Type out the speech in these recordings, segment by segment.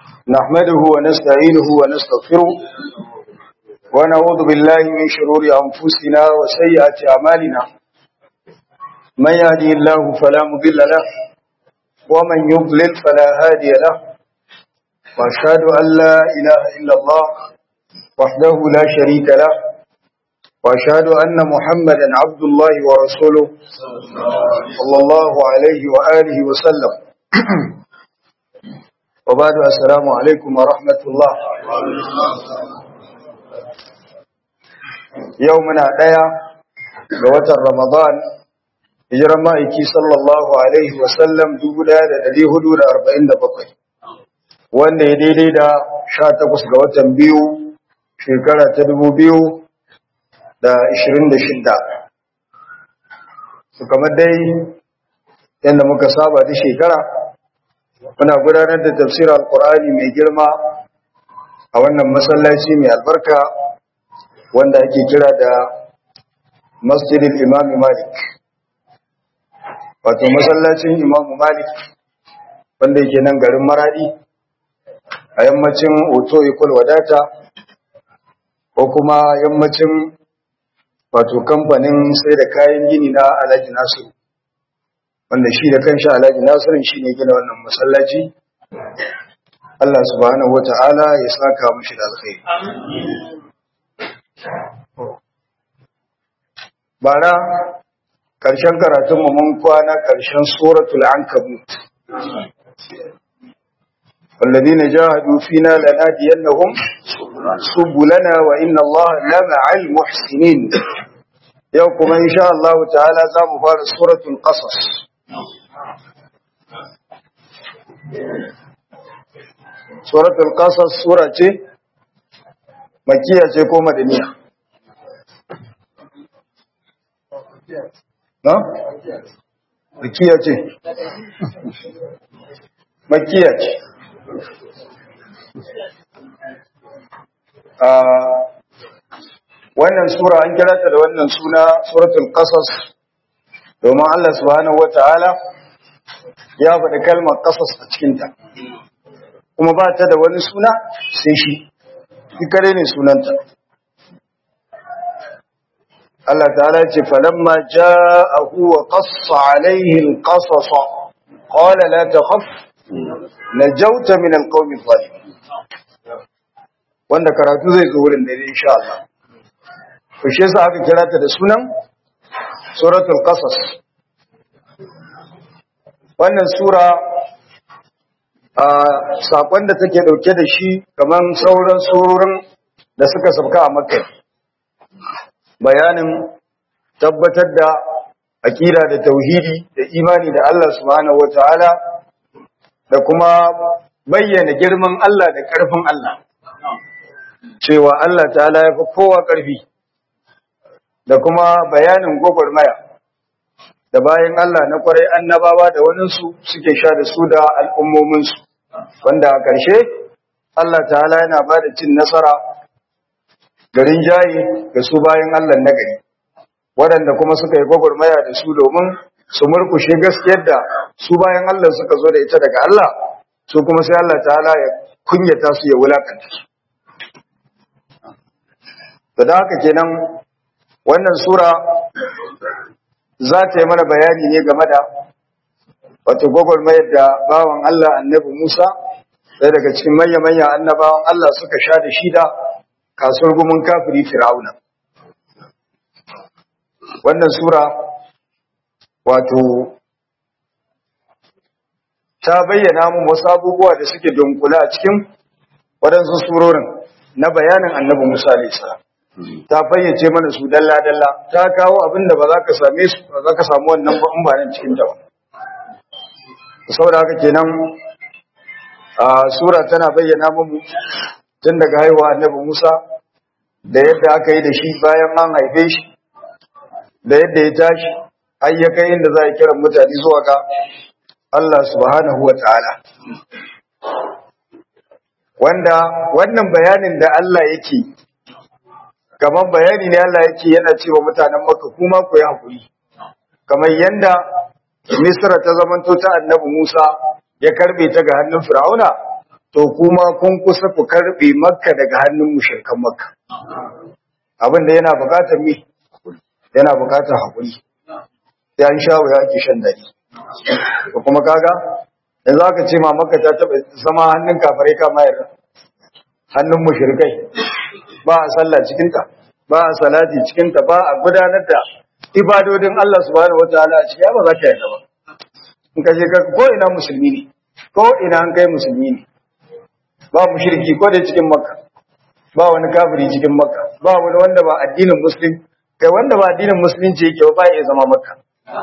نحمده ونستعينه ونستغفره ونعوذ بالله من شرور أنفسنا وسيئات أعمالنا من يهدي الله فلا مضل له ومن يضلل فلا هادي له وأشهد أن لا إله إلا الله وحده لا شريك له وأشهد أن محمدا عبد الله ورسوله صلى الله عليه وآله وسلم وبعد السلام عليكم ورحمة الله يومنا ديا قوة رمضان hijiran ma'aiki sallallahu Alaihi wasallam bakwai, wanda ya daidai da sha takwas ga watan biyu shekara ta dubu biyu da ishirin da shidda. su kamar dai yadda muka saba da shekara muna gudanar da tafsirar alkur'ani mai girma a wannan masallaci mai albarka wanda ake kira da masjidin imami malik wato masallacin imamu malik wanda yake nan garin maradi a yammacin oto ikul wadata ko kuma yammacin wato kamfanin sai da kayan gini na alhaji nasiru wanda shi da kanshi alhaji nasirin shi ne gina wannan masallaci Allah subhanahu wata'ala ya saka mushi da alkhairi bara ƙarshen karatunmu mun kwana ƙarshen suratul ankabut والذين جاهدوا فينا لنهدينهم سبلنا وإن الله لمع المحسنين يوم إن شاء الله تعالى زام فارس سورة القصص سورة القصص سورة مكية ko madaniya na? makiya ce makiya ce wannan sura an kira ta da wannan suna suratul qasas domin Allah subhanahu wataala ya faɗi kalmar qasas a cikin ta kuma ba ta da wani suna sai shi shi kare ne sunanta Allah ta'ala ce falamma ja'ahu wa qassa alayhi al-qasas qala la takhaf najawta min al-qawmi adh-dhalimin wanda karatu zai zo wurin da insha Allah to shi yasa aka kira ta da sunan suratul qasas wannan sura a sakon da take dauke da shi kaman sauran surorin da suka sabka a makka bayanin tabbatar da akida da tauhidi da imani da Allah subhanahu wataala da kuma bayyana girman Allah da ƙarfin Allah cewa Allah ta'ala ya fi kowa ƙarfi da kuma bayanin gwagwarmaya da bayan Allah na kwarai annabawa da waninsu suke sha da su da al'ummominsu wanda a ƙarshe Allah ta'ala yana ba da cin nasara garin jayi ga su bayan Allah na gari waɗanda kuma suka yi gwagwarmaya da su domin su murkushe gaskiyar da su bayan Allah suka zo da ita daga Allah su kuma sai Allah ta'ala ya kunyata su ya wulakanta su da haka kenan wannan sura za ta yi mana bayani ne game da wato gwagwarmayar da bawan Allah annabi Musa ɗaya daga cikin manya-manya annabawan Allah suka sha da shida kasuwar gumin kafiri fir'auna wannan sura wato ta bayyana mu wasu abubuwa da suke dunkula a cikin waɗansu surorin na bayanin annabi Musa alaihi ta fayyace mana su dalla dalla ta kawo abin da ba za ka same su ba za ka samu wannan ba in ba nan cikin ta ba saboda haka kenan a sura tana bayyana mu tun daga haihuwa annabi Musa da yadda aka yi da shi bayan an haife shi da yadda ya tashi har ya kai inda za a kira mutane zuwa ga Allah subhanahu wa ta'ala wanda wannan bayanin da Allah yake kamar bayani ne Allah yake yana cewa mutanen Makka kuma ku yi hakuri kamar yanda Misra ta zamanto ta Annabi Musa ya karbe ta ga hannun Fir'auna to kuma kun kusa ku karbe makka daga hannun mushrikan makka abin da yana bukatar mi yana bukatar hakuri sai an sha wuya ake shan dadi to kuma kaga yanzu aka ce ma makka ta taba zama hannun kafirai kama yarda hannun mushrikai ba a sallah cikin ta ba a salati cikin ta ba a gudanar da ibadodin Allah subhanahu wataala a cikin ba za ka yarda ba in ka je ka ko ina musulmi ne ko ina an kai musulmi ne ba mushriki ko da cikin makka ba wani kafiri cikin makka ba wani wanda ba addinin muslim kai wanda ba addinin musulunci yake ba ya zama makka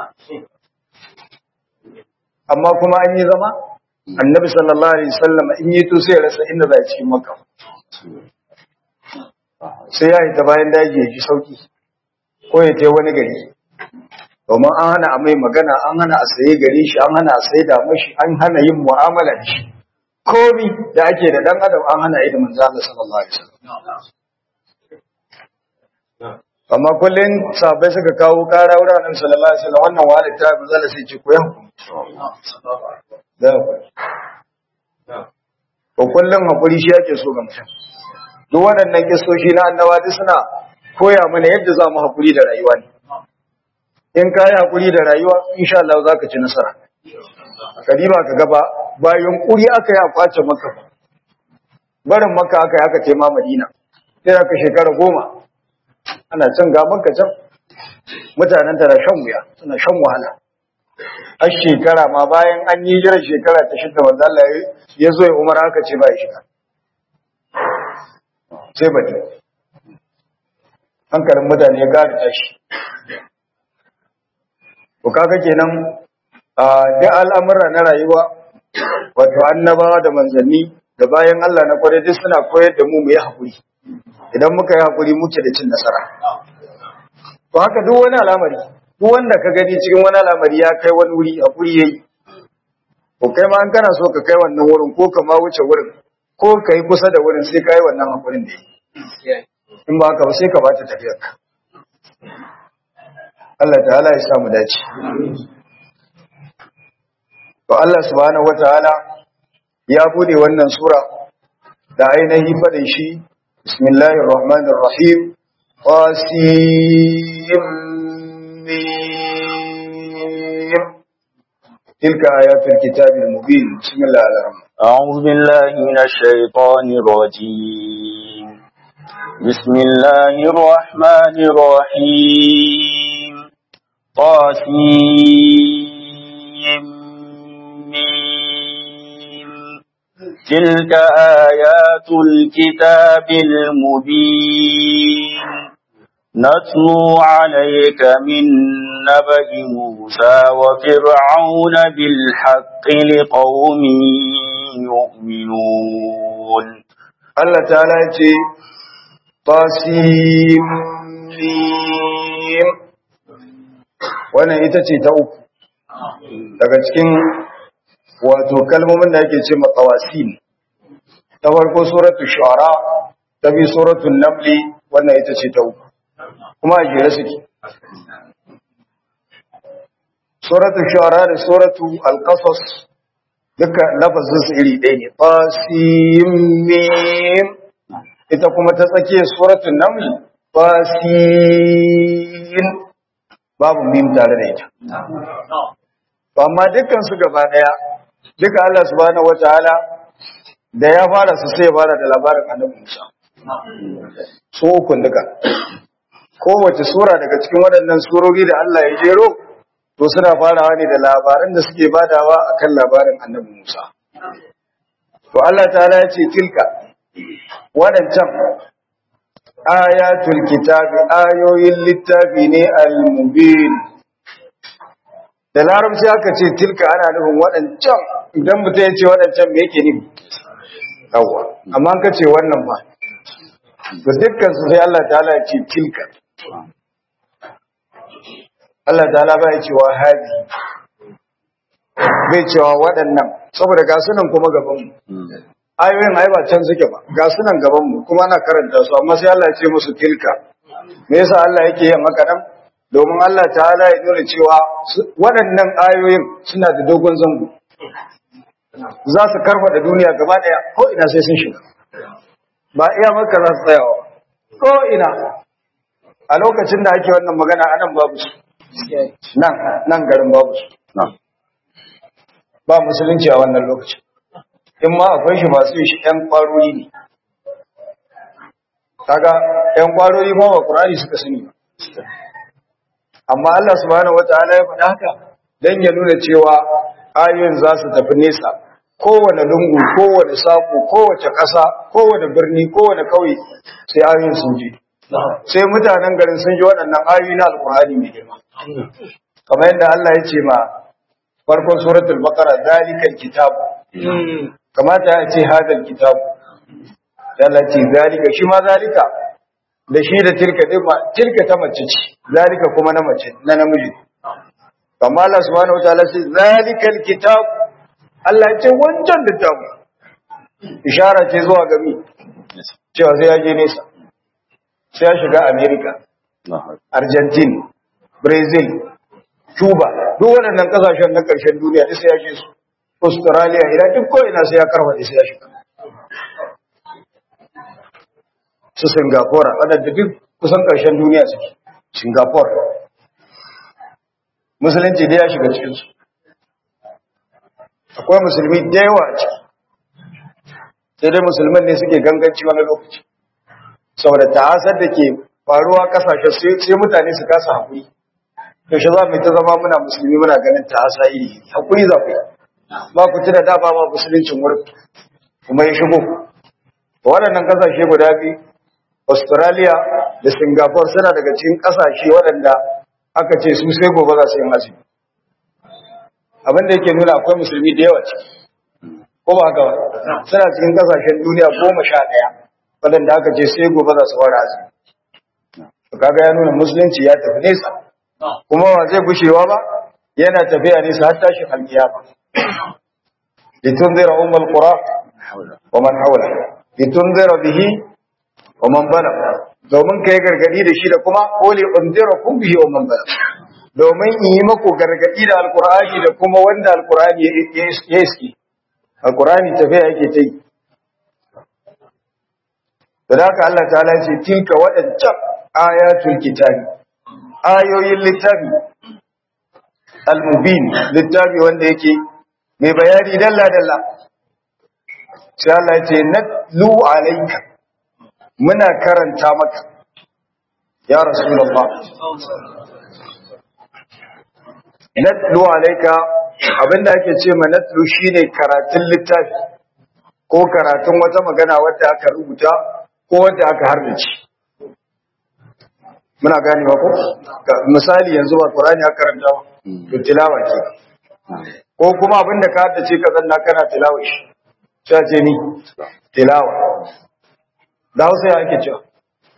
amma kuma an yi zama annabi sallallahu alaihi wasallam in yi to sai ya rasa inda zai cikin makka sai ya yi ta bayan daji ya ji sauki ko ya tai wani gari domin an hana a mai magana an hana a saye gare shi an hana a sai da mashi an hana yin mu'amala da shi komi da ake da dan adam an hana yi da manzo Allah sallallahu alaihi wasallam amma kullun sahabbai suka kawo kara wurin Annabi sallallahu alaihi wasallam wannan wani ta manzo Allah sai ce ku yan da ko kullun hakuri shi yake so ga mutum duk waɗannan kisoshi na annabawa duk suna koya mana yadda za mu hakuri da rayuwa ne in ka yi hakuri da rayuwa insha Allah za ka ci nasara kadima ka gaba bayan kuri aka yi a kwace maka barin maka aka yi aka ce ma madina sai aka shekara goma ana can ga maka can mutanen tana shan wuya suna shan wahala har shekara ma bayan an yi jiran shekara ta shida wanda Allah ya zo ya umar aka ce ba ya shiga sai bane hankalin mutane ya gada tashi Ku kaga kenan a duk al'amura na rayuwa wato annabawa da manzanni da bayan Allah na kwarai duk suna koyar da mu mu yi hakuri idan muka yi hakuri muke da cin nasara to haka duk wani al'amari duk wanda ka gani cikin wani al'amari ya kai wani wuri hakuri yayi ko kai ma an kana so ka kai wannan wurin ko ka ma wuce wurin ko ka yi kusa da wurin sai ka yi wannan hakurin da yi in ba haka ba sai ka bata tafiyarka Allah ta'ala ya samu dace. To Allah subhanahu wataala ya bude wannan sura da ainihi fadin shi Bismillahir Rahmanir Rahim Qasim تلك آيات الكتاب المبين بسم الله الرحمن أعوذ بالله من الشيطان الرجيم بسم الله الرحمن الرحيم طاسيم تلك آيات الكتاب المبين نتلو عليك من نبأ موسى وفرعون بالحق لقوم يؤمنون Allah ta'ala ya ce Tasim wannan ita ce ta uku daga cikin wato kalmomin da ake ce matawasil ta farko suratu shu'ara ta bi suratu namli wannan ita ce ta uku kuma a jere suke suratu shu'ara da suratu al-qasas duka lafazin su iri ɗaya ne tasim ita kuma ta tsakiyar suratu namli tasim babu mim tare da ita. Amma dukkan su gaba daya, duka Allah subhanahu wataala da ya fara su sai ya fara da labarin Annabi Musa. Su ukun duka. Kowace sura daga cikin waɗannan surori da Allah ya jero, to suna farawa ne da labaran da suke badawa akan labarin Annabi Musa. To Allah ta'ala ya ce tilka waɗancan ayatul kitabi ayoyin littafi ne al-mubin da larabci aka ce tilka ana nufin waɗancan idan mutum ya ce waɗancan me yake nufi yawa amma ka ce wannan ba to dukkan su sai Allah ta'ala ya ce tilka Allah ta'ala ba ya cewa hadi bai cewa waɗannan saboda ga sunan kuma gaban mu ayoyin ai ba can suke ba ga sunan gaban mu kuma ana karanta su amma sai Allah ya ce musu tilka me yasa Allah yake yin haka nan domin Allah ta'ala ya nuna cewa waɗannan ayoyin suna da dogon zango za su karfa da duniya gaba daya ko ina sai sun shiga ba iya maka za su tsayawa ko ina a lokacin da ake wannan magana anan babu su nan nan garin babu su ba musulunci a wannan lokacin in ma akwai shi masu shi ɗan ƙwarori ne kaga ɗan ƙwarori ma ba ƙurari suka sani ba amma Allah subhanahu wataala ya faɗa haka dan ya nuna cewa ayoyin za su tafi nesa kowane lungu kowane saƙo kowace ƙasa kowane birni kowane ƙauye sai ayoyin sun je sai mutanen garin sun ji waɗannan ayoyi na alƙur'ani mai girma kamar yadda Allah ya ce ma farkon suratul baqara zalikal kitab kamata ya ce hadal kitab Allah ce zalika shi ma zalika da shi da tilka din ma tilka ta mace ce zalika kuma na mace na namiji amma Allah subhanahu wataala ce zalikal kitab Allah ya ce wancan littafi ishara ce zuwa ga mi cewa sai ya je nesa sai ya shiga America Argentina Brazil Cuba duk waɗannan ƙasashen na ƙarshen duniya duk sai ya je su Australia idan duk ko ina sai ya karfaɗe sai ya shiga su Singapore waɗanda duk kusan ƙarshen duniya suke Singapore musulunci da ya shiga cikinsu akwai musulmi da yawa a ciki sai dai musulman ne suke ganganci wani lokaci saboda ta'asar da ke faruwa kasashe sai mutane su kasa haƙuri yaushe za mu yi ta zama muna musulmi muna ganin ta'asa iri haƙuri za ku yi ba ku tuna da ba ma musuluncin wurin kuma ya shigo waɗannan kasashe guda biyu australia da singapore suna daga cikin kasashe waɗanda aka ce su sai gobe za su yi azumi abin da yake nuna akwai musulmi da yawa ciki ko ba haka ba suna cikin kasashen duniya goma sha ɗaya waɗanda aka ce sai gobe za su fara azumi kaga ya nuna musulunci ya tafi nesa kuma ba zai gushewa ba yana tafiya nesa har tashin alkiyama litunzira ummul qura wa man hawla litunzira bihi wa man balagha domin kai gargadi da shi da kuma quli unzirakum bihi wa man balagha domin in yi maku gargadi da alqur'ani da kuma wanda alqur'ani ya iski alqur'ani tafiya yake ta yi da haka Allah ta'ala ce tilka waɗancan ayatul kitabi ayoyin littafi al-mubin littafi wanda yake mai bayani dalla dalla sai Allah ya ce natlu alayka muna karanta maka ya rasulullah natlu alayka abinda ake ce ma natlu shine karatun littafi ko karatun wata magana wadda aka rubuta ko wadda aka harbace muna ganewa ko misali yanzu ba Qur'ani aka karanta ba to tilawa ke ko kuma abinda ka haddace ka zanna kana tilawa shi sai ce ni tilawa da Hausa ya ake cewa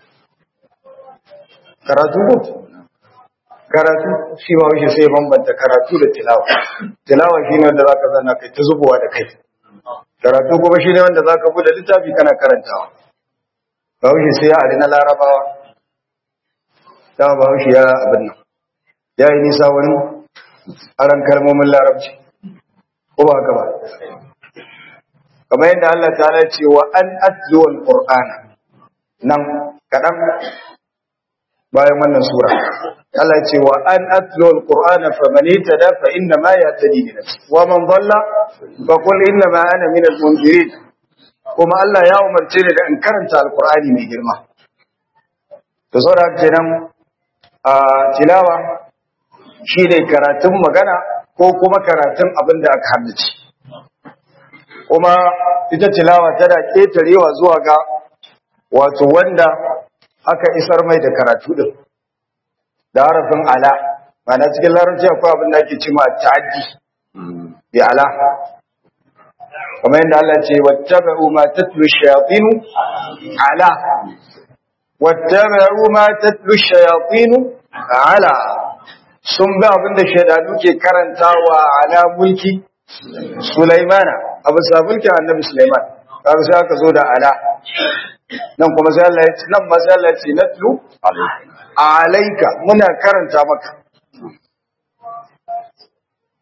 karatu ko karatu shi ba shi sai bambanta karatu da tilawa tilawa shine wanda zaka zanna kai ta zubowa da kai karatu kuma shine wanda zaka bude littafi kana karantawa ba shi sai ya ari na larabawa dama ba shi ya abin nan ya yi nisa wani aran kalmomin larabci ko ba haka ba kamar yadda Allah ta ce wa an atluwal qur'ana nan kadan bayan wannan sura Allah ya ce wa an atluwal qur'ana faman itada fa inna ma yatadi bi nafsi wa man dhalla fa qul inna ma ana min al-munzirin kuma Allah ya umarce ni da in karanta alqur'ani mai girma to saboda kenan a tilawa shi ne karatun magana ko kuma karatun abin da aka haddace kuma ita tilawa tana ƙetarewa zuwa ga wato wanda aka isar mai da karatu din da harafin ala mana cikin larabci akwai abin da ake cima ta'addi bi ala kuma yadda Allah ce wattaba'u ma tatlu shayatin ala wattaba'u ma tatlu shayatin ala sun bi abin da shaidanu ke karantawa ala mulki Sulaimana abu sabulkin annabi Sulaiman kaga sai aka zo da ala nan kuma sai Allah ya ce nan ma sai Allah ya ce natlu alayka muna karanta maka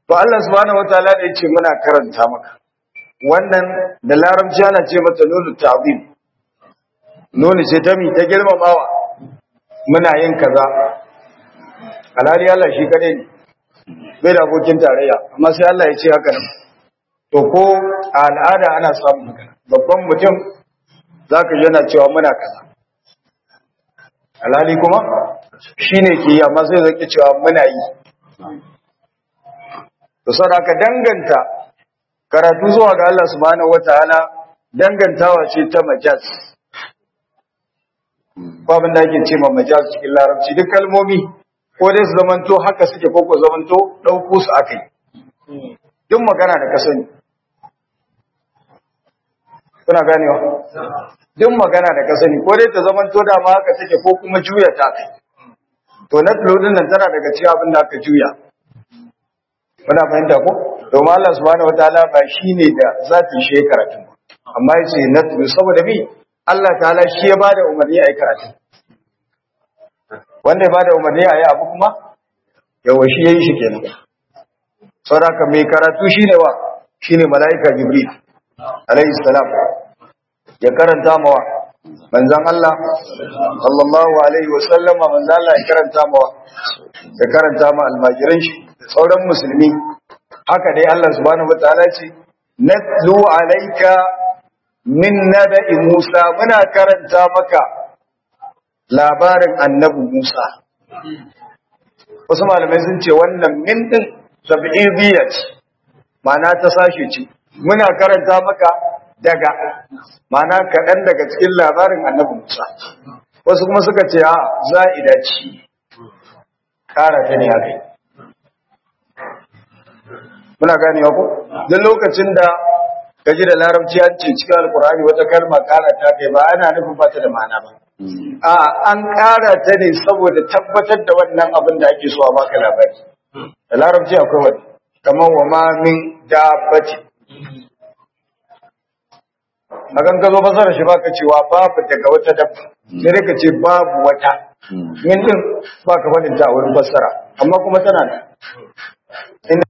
to Allah subhanahu wataala da yace muna karanta maka wannan da larabci ana ce mata nunu ta'zim nunu ce ta mi ta girmamawa muna yin kaza alhali Allah shi kadai ne bai da abokin tarayya amma sai Allah ya ce haka nan to ko a al'ada ana samun haka babban mutum zaka ji yana cewa muna kaza alhali kuma shine ke yi amma sai zaki cewa muna yi to saboda danganta karatu zuwa ga Allah subhanahu wataala dangantawa ce ta majaz babin da ake ce ma majaz cikin larabci duk kalmomi ko dai su zamanto haka suke ko ko zamanto ɗauko su akai duk magana da ka sani kuna ganewa duk magana da ka sani ko dai ta zamanto da ma haka take ko kuma juya ta kai to na din nan tana daga cikin abin da aka juya muna fahimta ko domin Allah subhanahu wataala ba shine da zati shi karatu amma yace na saboda bi Allah ta'ala shi ya bada umarni a yi karatu wanda ya bada umarni a yi abu kuma yawa shi ya yi shi kenan saboda mai karatu shine wa shine mala'ika jibril alayhi salam ya karanta mawa manzon Allah sallallahu alaihi wa sallama manzon Allah ya karanta mawa ya karanta ma almajiran shi da sauran musulmi haka dai Allah subhanahu wataala ce natlu alayka min naba'i Musa muna karanta maka labarin annabi Musa wasu malamai sun ce wannan min din tab'idiyya ce ma'ana ta sashi ce muna karanta maka daga ma'ana kaɗan daga cikin labarin annabi Musa wasu kuma suka ce a za'ida ce ƙara ta ne haka muna ganewa ko duk lokacin da kaji da larabci an ce cikin alkurani wata kalma kara ta kai ba ana nufin ba ta da ma'ana ba a an kara ta ne saboda tabbatar da wannan abin da ake so a baka labari da larabci akwai wani kamar wa ma min dabbati magan ka zo fasara shi baka cewa babu daga wata dabba sai dai ka ce babu wata min din baka faɗin ta a wurin fassara amma kuma tana da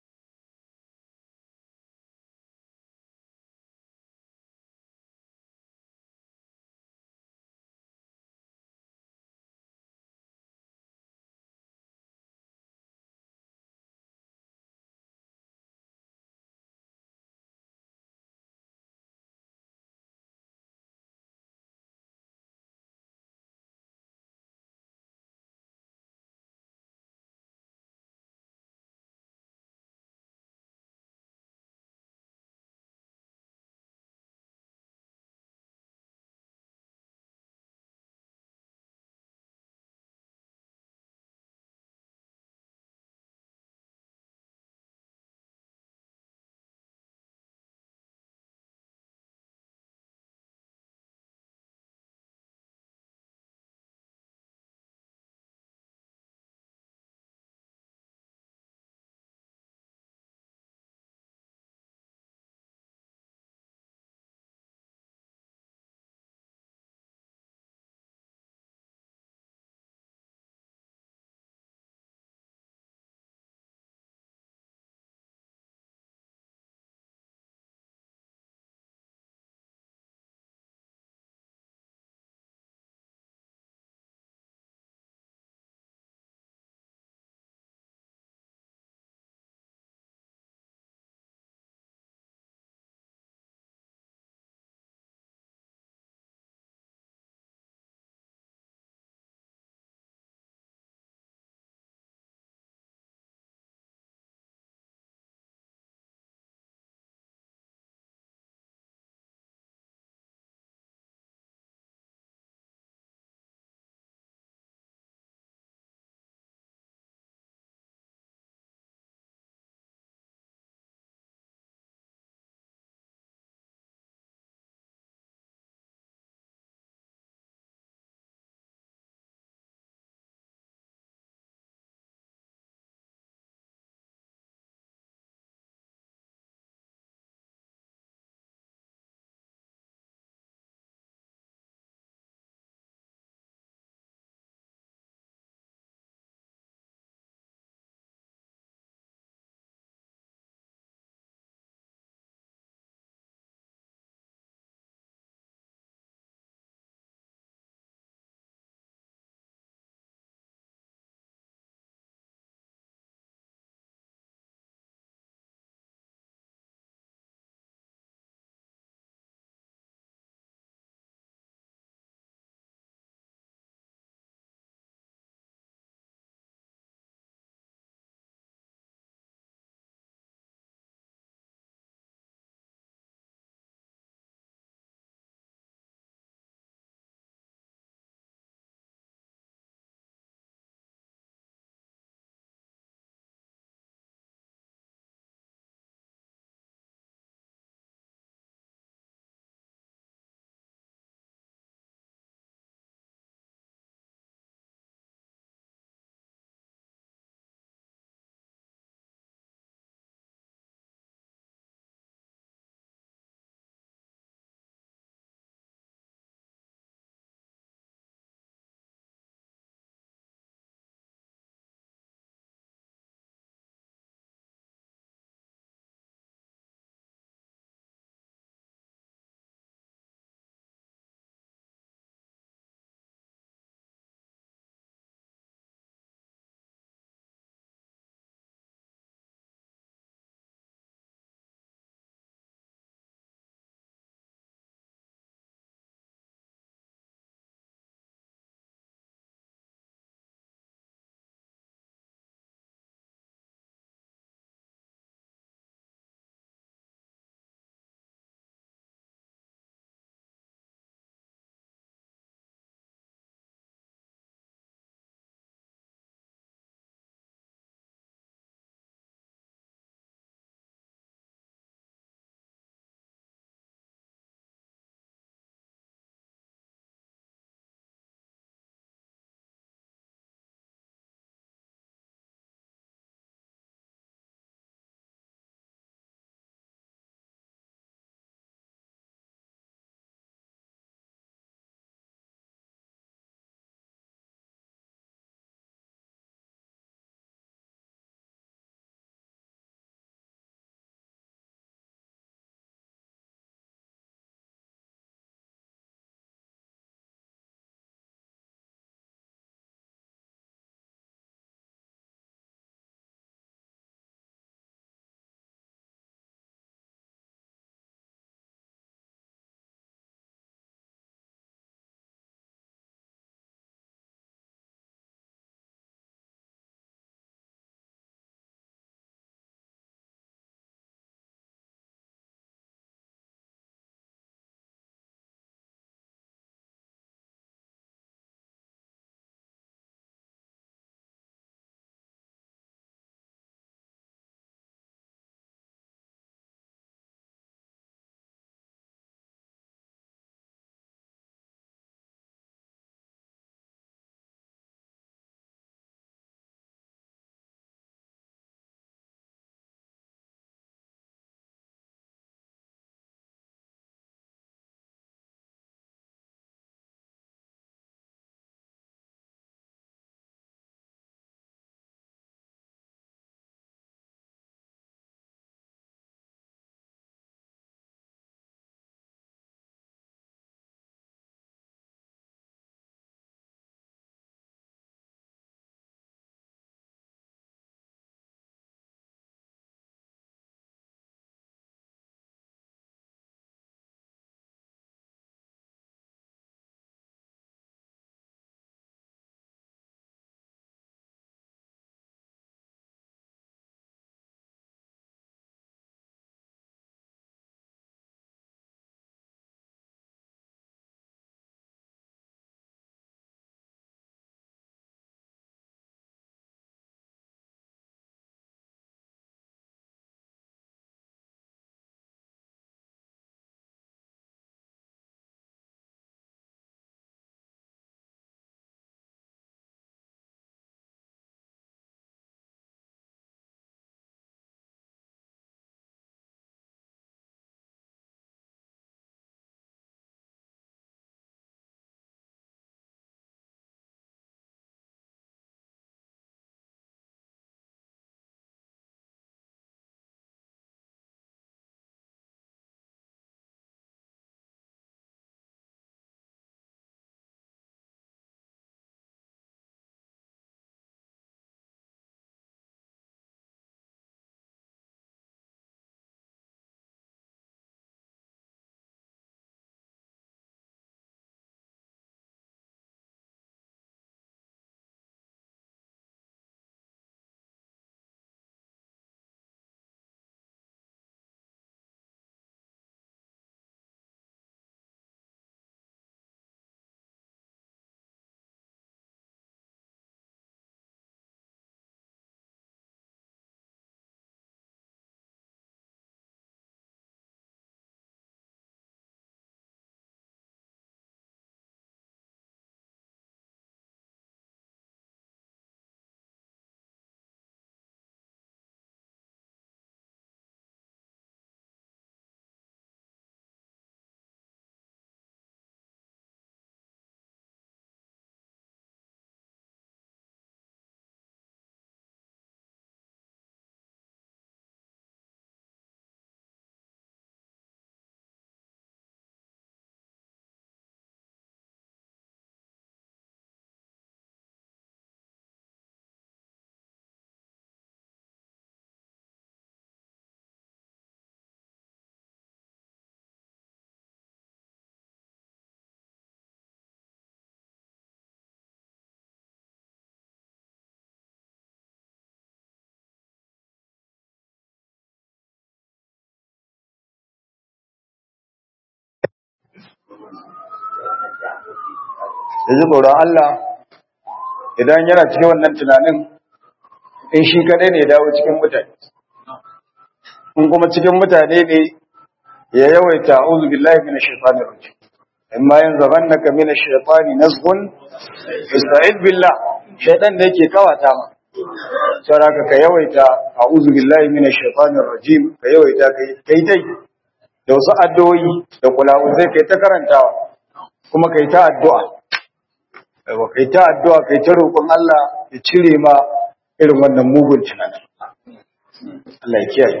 ya ji tsoron Allah idan yana cikin wannan tunanin in shi kadai ne ya dawo cikin mutane in kuma cikin mutane ne ya yawaita a'udhu billahi minash shaitanir rajim amma yanzaghannaka minash shaitani nazghun fasta'id billah shaitan da yake kawata ma saraka ka yawaita a'udhu billahi minash shaitanir rajim ka yawaita kai kai dai da wasu addu'o'i da kulawu zai kai ta karantawa kuma kai ta addu'a aiwa kai ta addu'a kai ta roƙon Allah ya cire ma irin wannan mugun tunanin Allah ya kiyaye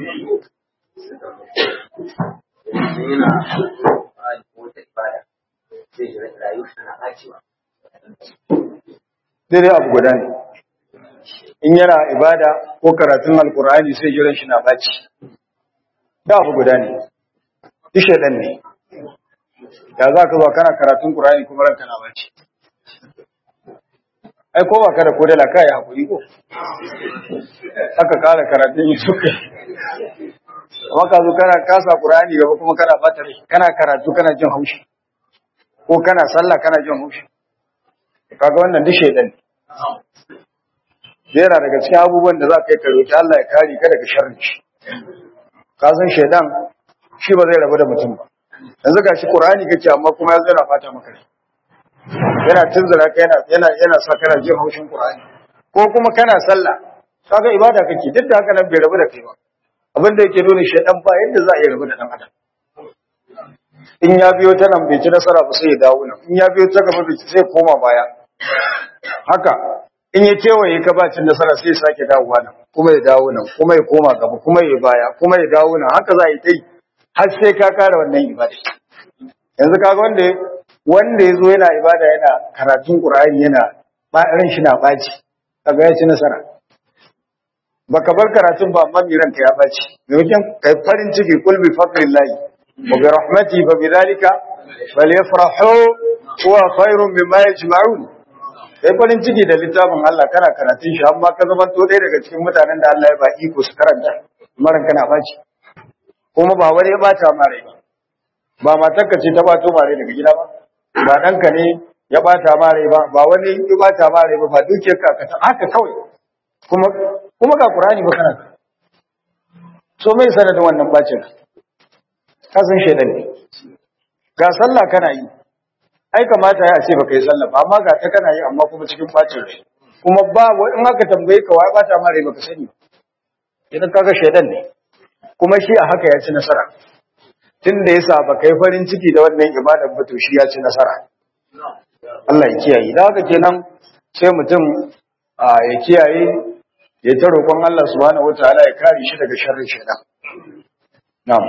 Dai abu guda ne. In yana ibada ko karatun Alkur'ani sai jiran shi na baci. Da abu guda ne. Ishe ɗan ne. Ya za ka zo kana karatun Qur'ani kuma ranka na baci. Ai ko ba ka da kodala ka yi hakuri ko? Aka kara karatun yi suka. Amma ka zo kana kasa Qur'ani gaba kuma kana bata rai, kana karatu kana jin haushi. Ko kana sallah kana jin haushi. Kaga wannan duk shedan ne. Yana daga cikin abubuwan da za ka yi ka roki Allah ya kare ka daga sharri. Ka san shedan shi ba zai rabu da mutum ba. Yanzu ga shi Qur'ani kake amma kuma yanzu yana fata maka rai. Yana tunzura ka yana yana yana sa kana jin haushin Qur'ani. Ko kuma kana sallah kaga ibada kake duk da haka nan bai rabu da kai ba. abin da yake nuna shaidan ba yadda za a yi rabu da dan adam in ya biyo ta nan bai ci nasara ba sai ya dawo nan in ya biyo ta gaba bai ci sai koma baya haka in ya kewaye ka ba cin nasara sai ya sake dawowa nan kuma ya dawo nan kuma ya koma gaba kuma ya baya kuma ya dawo nan haka za a yi ta yi har sai ka kare wannan ibada yanzu kaga wanda wanda ya zo yana ibada yana karatun qur'ani yana ba ran shi na baci kaga ya ci nasara baka bar karatun ba amma ranka ya baci maimakon kai farin ciki kul bi fadlillahi wa bi rahmati fa bi dhalika falyafrahu huwa khairun mimma yajma'un kai farin ciki da littafin Allah kana karatun shi amma ka zama to ɗaya daga cikin mutanen da Allah ya ba iko su karanta maran kana baci kuma ba wani ya bata ma rai ba ba matarka ce ta bato ma rai daga gida ba ba ɗanka ne ya bata ma rai ba ba wani ya bata ma rai ba ba dukiyarka ka ta haka kawai kuma kuma ga Qur'ani ba kana so mai sanadin wannan bacin ka san shedan ne ga sallah kana yi ai kamata ya ce baka yi sallah ba amma ga ta kana yi amma kuma cikin bacin rai kuma ba in aka tambaye ka wai bata ma rai baka sani idan kaga shedan ne kuma shi a haka ya ci nasara tunda yasa baka yi farin ciki da wannan ibadar ba to shi ya ci nasara Allah ya kiyaye da haka kenan sai mutum ya kiyaye ya ta roƙon Allah subhanahu wataala ya kare shi daga sharrin shaitan na'am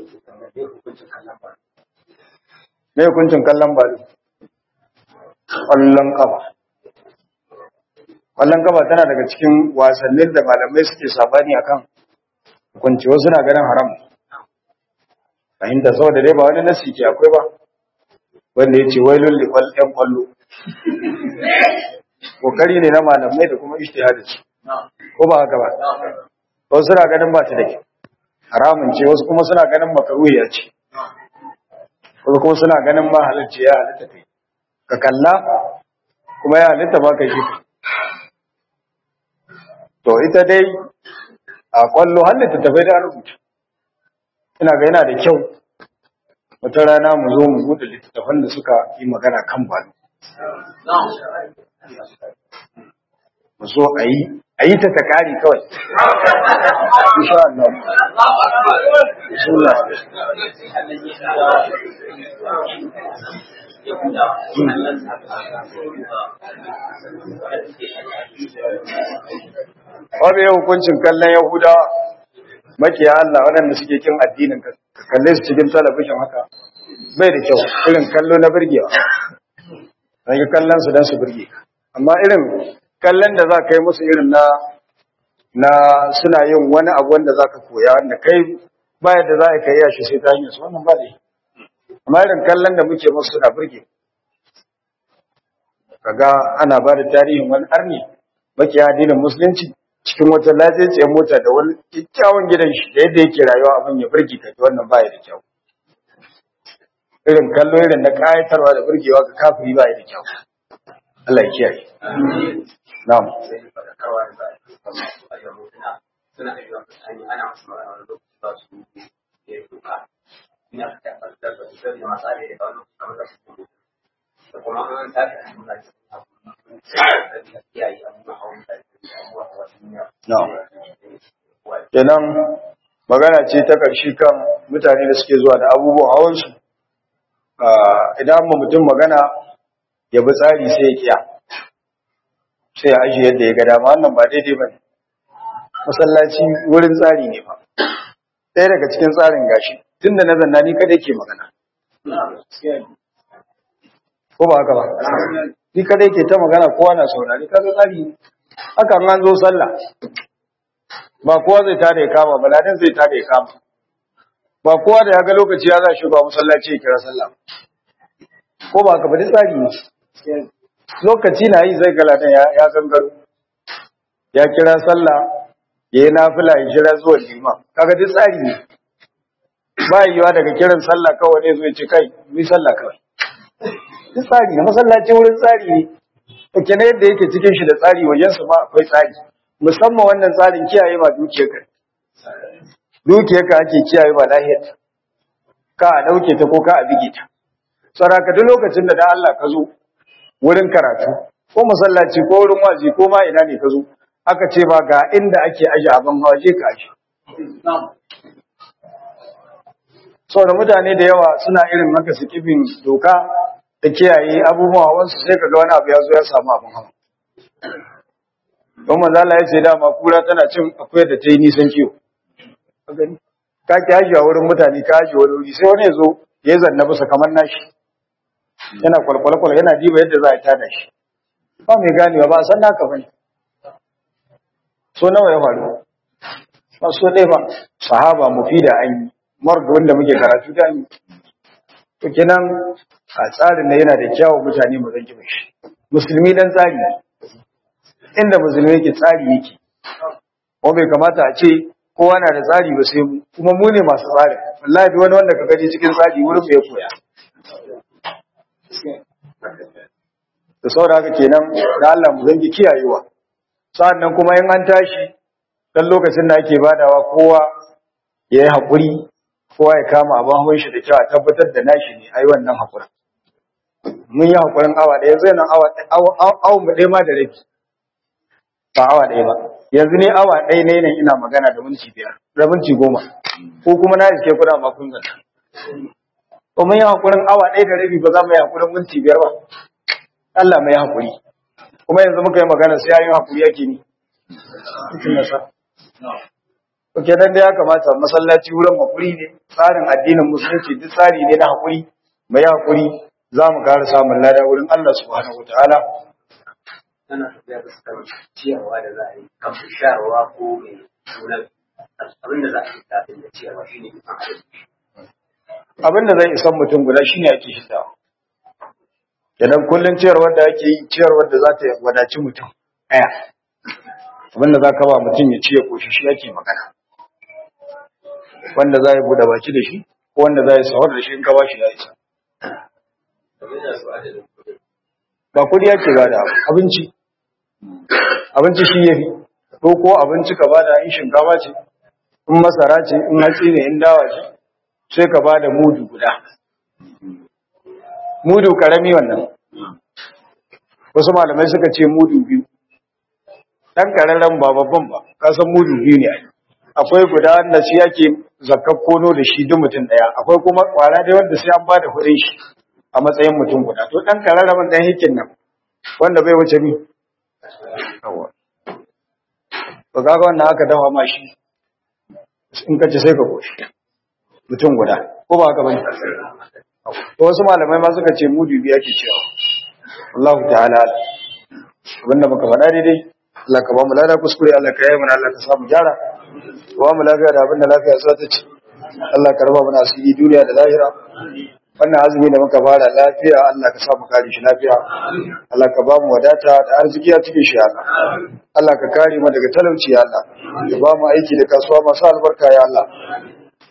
me hukuncin kallon balu ƙwallon kafa ƙwallon kafa tana daga cikin wasannin da malamai suke sabani akan hukunci wasu na ganin haram fahimta saboda dai ba wani nasi ke akwai ba wanda ya ce wailun liƙwal ɗan ƙwallo kokari ne na malamai da kuma ishtihadi ko ba haka ba wasu suna ganin ba ta da kyau haramun ce wasu kuma suna ganin makaruhiya ce wasu kuma suna ganin ma halarci ya halitta kai ka kalla kuma ya halitta ba ka shi to ita dai a kwallo halitta tafai da rubuta ina ga yana da kyau wata rana mu zo mu buɗe littattafan da suka yi magana kan balo mu zo a yi a yi ta takari kawai insha Allah bismillah Wanda ya hukuncin kallon Yahudawa makiya Allah waɗanda suke kin addinin ka kalle su cikin talabijin haka bai da kyau irin kallo na birgewa. Rage kallon su don su birge amma irin kallon da za ka yi musu irin na na suna yin wani abu wanda za ka koya wanda kai ba yadda za ka yi shi sai ta hanyar su wannan ba ne amma irin kallon da muke musu suna burge kaga ana ba da tarihin wani arni maki addinin musulunci cikin wata lafiyar mota da wani kyakkyawan gidan shi da yadda yake rayuwa abin ya burge ka wannan ba ya da kyau irin kallo irin na kayatarwa da burgewa ga kafiri ba da kyau Allah ya kiyaye na'am suna ayyukan mutane ana masu magana wani lokaci ba su yi doka ina ta tabbatar da su da masu alheri da wani kamar da su da kuma an tafi a nuna cikin abu kiyaye abubuwan hawan da abubuwan hawan duniya na'am kenan magana ce ta ƙarshe kan mutane da suke zuwa da abubuwan hawansu idan ma mutum magana ya bi tsari sai ya kiya sai ya ajiye yadda ya ga dama wannan ba daidai ba ne masallaci wurin tsari ne ba ɗaya daga cikin tsarin gashi tun da na zanna ni kadai ke magana ko ba haka ba ni kadai ke ta magana kowa na saurari kaga tsari ne haka an zo sallah ba kowa zai tada ya kama ba ladan zai tada ya kama ba kowa da ya ga lokaci ya za shi ba masallaci ya kira sallah ko ba ka bari tsari ne lokaci na yi zai ga ladan ya gangaro ya kira sallah ya yi nafila ya kira zuwa liman kaga duk tsari ne ba yiwa daga kiran sallah kawai ne zai ce kai yi sallah kawai duk tsari ne masallaci wurin tsari ne to kenan yadda yake cikin shi da tsari wajen su ma akwai tsari musamman wannan tsarin kiyaye ba dukiyarka dukiyarka ake kiyaye ba lahiyar ka a dauke ta ko ka a bige ta saraka duk lokacin da da Allah ka zo wurin karatu ko masallaci ko wurin wazi ko ma ina ne ka zo aka ce ba ga inda ake aje abin hawa je ka aje saboda mutane da yawa suna irin haka su kibin doka da kiyaye abubuwa wasu sai ka ga wani abu ya zo ya samu abin hawa don manzo Allah ya ce dama kura tana cin akwai da ta yi nisan kiwo ka ki haji a wurin mutane ka haji wani wuri sai wani ya zo ya zanna bisa kamar nashi yana kwalkwalkwal yana diba yadda za a tada shi ba mai ganewa ba a san naka bane so nawa ya faru ba so ɗaya ba sahaba mufida an yi marga wanda muke karatu da ni to kenan a tsarin da yana da kyawun mutane mu zanki shi musulmi dan tsari inda musulmi yake tsari yake ko bai kamata a ce kowa na da tsari ba sai mu kuma mu ne masu tsari wallahi duk wani wanda ka gani cikin tsari wurin mu ya koya da saboda haka kenan da Allah mu zangi kiyayewa sa'annan kuma in an tashi dan lokacin da ake badawa kowa ya yi haƙuri kowa ya kama abin hawan shi da kyau a tabbatar da nashi ne ai wannan haƙurin mun yi haƙurin awa ɗaya zai nan awa mu ɗaya ma da rabi ba awa ɗaya ba yanzu ne awa ɗaya ne nan ina magana da minti biyar da minti goma ko kuma na iske kuɗa ma kun zata ko mun yi haƙurin awa ɗaya da rabi ba za mu yi haƙurin minti biyar ba Allah mai haƙuri kuma yanzu muka yi magana sai yayin haƙuri yake ni Oke dan da ya kamata masallaci wurin haƙuri ne tsarin addinin musulunci duk tsari ne na haƙuri mai haƙuri za mu ƙara samun lada wurin Allah subhanahu wataala tana tafiya da suka ciyarwa da za a yi kafin shayarwa ko mai nuna abin da za a yi kafin da ciyarwa shi ne kusan adalci abin da zai isan mutum guda shine ake shiddawa idan kullum ciyarwar da ake yi ciyarwar da za ta wadaci mutum ɗaya abin da za ka ba mutum ya ci ya koshi shi ake magana wanda za ya buɗe baki da shi ko wanda za ya sahur da shi in ka ba shi ya isa domin da su adadin kuɗi ba kudi yake ba da abinci abinci shi ya fi ko ko abinci ka ba da in shinkafa ce in masara ce in hatsi ne in dawa ce sai ka ba da mudu guda mudu karami wannan wasu malamai suka ce mudu biyu ɗan ƙararren ba babban ba kasan mudu biyu ne akwai guda wanda shi yake zakar kono da shi duk mutum ɗaya akwai kuma ƙwara dai wanda sai an ba da kuɗin shi a matsayin mutum guda to ɗan ƙararramin ɗan hikin nan wanda bai wuce ni to kaga wannan aka dafa ma shi in ka ci sai ka koshi mutum guda ko ba haka bane to wasu malamai ma suka ce mudu biya ke cewa Allah ta'ala abinda muka faɗa daidai Allah ka ba mu lada kuskure Allah ka yi mana Allah ka samu gyara ba mu lafiya da abinda lafiya za ta ci Allah ka raba mana asiri duniya da lahira wannan azumi da muka fara lafiya Allah ka samu kare shi lafiya Allah ka ba mu wadata da arziki a cikin shi Allah Allah ka kare mu daga talauci ya Allah ka ba mu aiki da kasuwa masu albarka ya Allah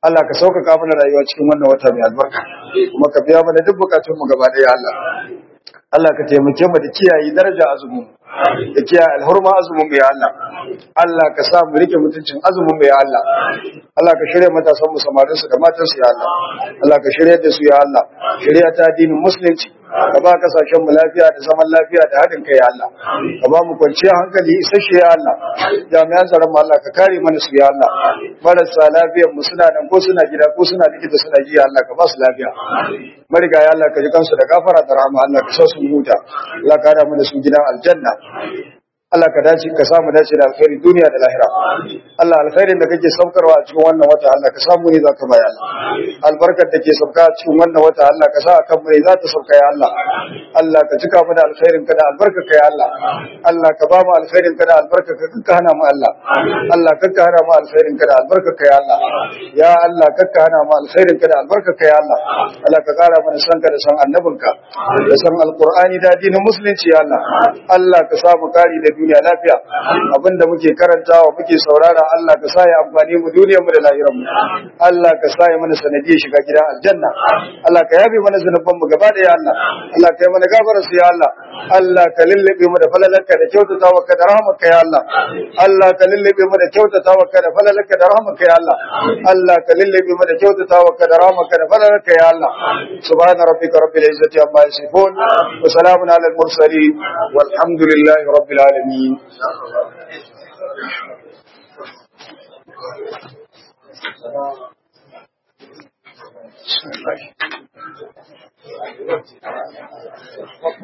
Allah ka sauƙaƙa mana rayuwa cikin wannan wata mai albarka kuma ka biya mana duk bukatun mu gaba ɗaya Allah Allah ka taimake mu da kiyaye daraja azumin da kiyaye alhurma azumin mu ya Allah Allah ka sa mu rike mutuncin azumin mu ya Allah Allah ka shirya matasan mu samarin su da matan su ya Allah Allah ka shirya da su ya Allah shirya ta addinin musulunci ka ba kasashen mu lafiya da zaman lafiya da haɗin kai ya Allah ka ba mu kwanciyar hankali isasshe ya Allah jami'an tsaron mu Allah ka kare mana su ya Allah marasa lafiyar mu suna nan ko suna gida ko suna likita suna ji ya Allah ka ba su lafiya mariga ya Allah ka ji kansu da gafara da rahama Allah ka sa su huta Allah ka hada mu da su gidan aljanna Allah ka dace ka samu dace da alkhairi duniya da lahira Allah alkhairin da kake saukarwa a cikin wannan wata Allah ka samu ne zaka baya albarkar da ke sauka a cikin wannan wata Allah ka sa akan mai za ta sauka ya Allah Allah ka cika mu da alkhairin ka da albarkar ka ya Allah Allah ka ba mu alkhairin ka da albarkar ka kanka hana mu Allah Allah kanka hana mu alkhairin ka da albarkar ka ya Allah ya Allah kanka hana mu alkhairin ka da albarkar ka ya Allah Allah ka kara mana san ka da san annabinka da san alqur'ani da addinin musulunci ya Allah Allah ka samu kari da duniya lafiya abinda muke karantawa muke saurara Allah ka sa ya amfani mu duniyar mu da lahirar mu Allah ka sa ya mana sanadiyar shiga gidan aljanna Allah ka yabe mana zanuban mu gaba da ya Allah Allah ka yi mana gafara su ya Allah Allah ka lullube mu da falalarka da kyautatawa ka da rahmarka ya Allah Allah ka lullube mu da kyautatawa ka da falalarka da rahmarka ya Allah Allah ka lullube mu da kyautatawa ka da rahmarka da falalarka ya Allah subhana rabbika rabbil izzati amma yasifun wa salamun alal mursalin walhamdulillahi rabbil alamin Thank you.